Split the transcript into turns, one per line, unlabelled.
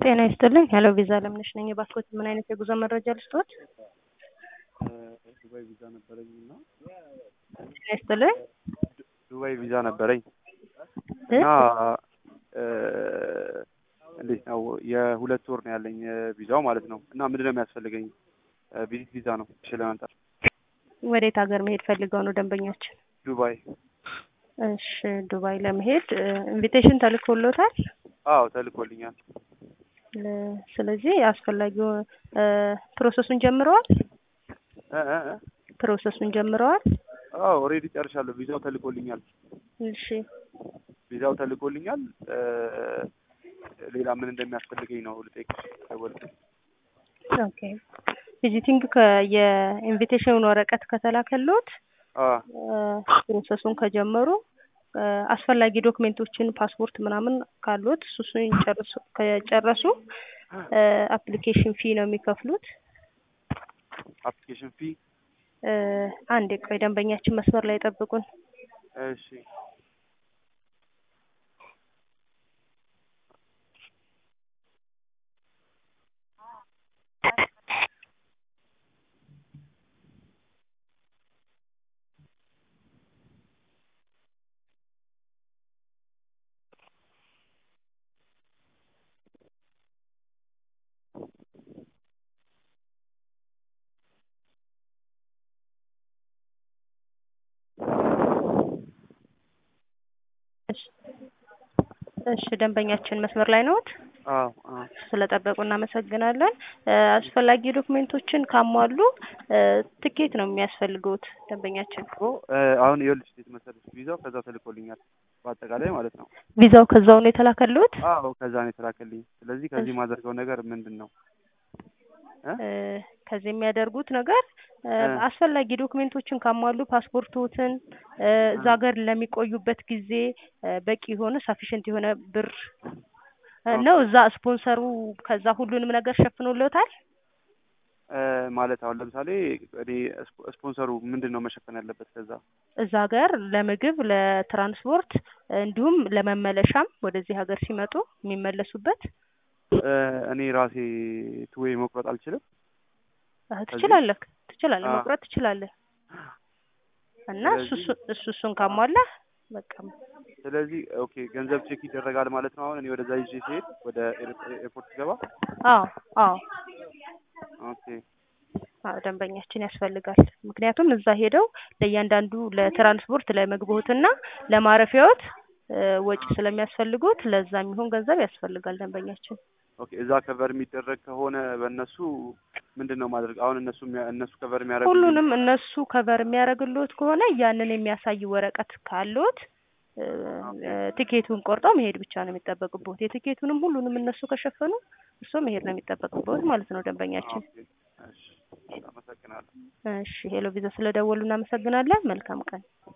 ጤና ይስጥልኝ ሄሎ ቪዛ አለምነሽ ነኝ። የባስፖርት ምን አይነት የጉዞ መረጃ ልስጥዎት?
ዱባይ ቪዛ ነበረኝ እና
ጤና ይስጥልኝ
ዱባይ ቪዛ ነበረኝ
እ?
እና እንዴት ነው የሁለት ወር ነው ያለኝ ቪዛው ማለት ነው። እና ምንድን ነው የሚያስፈልገኝ? ቪዚት ቪዛ ነው እሺ ለመምጣት
ወዴት ሀገር መሄድ ፈልገው ነው ደንበኛችን?
ዱባይ።
እሺ ዱባይ ለመሄድ ኢንቪቴሽን ተልኮሎታል?
አዎ ተልኮልኛል።
ለ- ስለዚህ አስፈላጊው ፕሮሰሱን ጀምረዋል?
እ እ እ?
ፕሮሰሱን ጀምረዋል?
አዎ ኦልሬዲ ጨርሻለሁ። ቪዛው ተልኮልኛል።
እሺ
ቪዛው ተልኮልኛል። እ፣ ሌላ ምን እንደሚያስፈልገኝ ነው ልጠይቅሽ ደወልኩት።
ኦኬ ቪዚቲንግ የኢንቪቴሽን ወረቀት ከተላከሎት
አ
ፕሮሰሱን ከጀመሩ እ፣ አስፈላጊ ዶክሜንቶችን ፓስፖርት ምናምን ካሉት እሱን ጨርሱ ከጨረሱ አፕሊኬሽን ፊ ነው የሚከፍሉት።
አፕሊኬሽን ፊ
እ፣ አንዴ ቆይ ደንበኛችን መስመር ላይ ጠብቁን።
እሺ
እሺ እሺ ደንበኛችን መስመር ላይ ነዎት?
አዎ አዎ
ስለጠበቁ እናመሰግናለን። እ፣ አስፈላጊ ዶክሜንቶችን ካሟሉ እ፣ ትኬት ነው የሚያስፈልገውት ደንበኛችን።
እኮ እ፣ አሁን ይኸውልሽ እንዴት መሰለሽ ቪዛው ከዛ ተልኮልኛል በአጠቃላይ ማለት ነው።
ቪዛው ከዛው ነው የተላከልዎት?
አዎ ከዛ ነው የተላከልኝ። ስለዚህ ከዚህ የማደርገው ነገር ምንድን ነው? እ?
እ፣ ከዚህ የሚያደርጉት ነገር እ፣
እ።
አስፈላጊ ዶክሜንቶችን ካሟሉ ፓስፖርቶትን እ፣ እዛ ሀገር ለሚቆዩበት ጊዜ እ፣ በቂ የሆነ ሳፊሽንት የሆነ ብር እ፣ ነው እዛ ስፖንሰሩ ከዛ ሁሉንም ነገር ሸፍኖልዎታል?
እ፣ ማለት አሁን ለምሳሌ እኔ ስፖ- ስፖንሰሩ ምንድን ነው መሸፈን ያለበት ከዛ?
እዛ ሀገር ለምግብ፣ ለትራንስፖርት እንዲሁም ለመመለሻም ወደዚህ ሀገር ሲመጡ የሚመለሱበት
እ፣ እኔ ራሴ ትዌ መቁረጥ አልችልም?
አ፣ ትችላለህ ትችላለህ
አ።
መቁረጥ ትችላለህ። እና እሱ
ስለዚህ-
እሱ- እሱ እሱን ካሟላ በቃ
ስለዚህ ኦኬ ገንዘብ ቼክ ይደረጋል ማለት ነው። አሁን እኔ ወደዛ ይዤ ሲሄድ ወደ ኤር- ኤርፖርት ገባ።
አዎ አዎ
ኦኬ
አዎ ደንበኛችን ያስፈልጋል። ምክንያቱም እዛ ሄደው ለእያንዳንዱ ለትራንስፖርት ለምግቦትና ለማረፊያዎት እ፣ ወጪ ስለሚያስፈልጉት ለዛ የሚሆን ገንዘብ ያስፈልጋል ደንበኛችን።
ኦኬ እዛ ከቨር የሚደረግ ከሆነ በእነሱ ምንድን ነው ማድረግ? አሁን እነሱ የሚያ- እነሱ ከቨር የሚያደርጉ
ሁሉንም እነሱ ከቨር የሚያደርግልዎት ከሆነ ያንን የሚያሳይ ወረቀት ካለዎት እ፣ እ፣ ትኬቱን ቆርጠው መሄድ ብቻ ነው የሚጠበቅብዎት። የትኬቱንም ሁሉንም እነሱ ከሸፈኑ እሱ መሄድ ነው የሚጠበቅብዎት ማለት ነው ደንበኛችን።
ኦኬ እሺ፣ አመሰግናለሁ።
እሺ ሄሎ ቪዛ ስለደወሉ እናመሰግናለን። መልካም ቀን።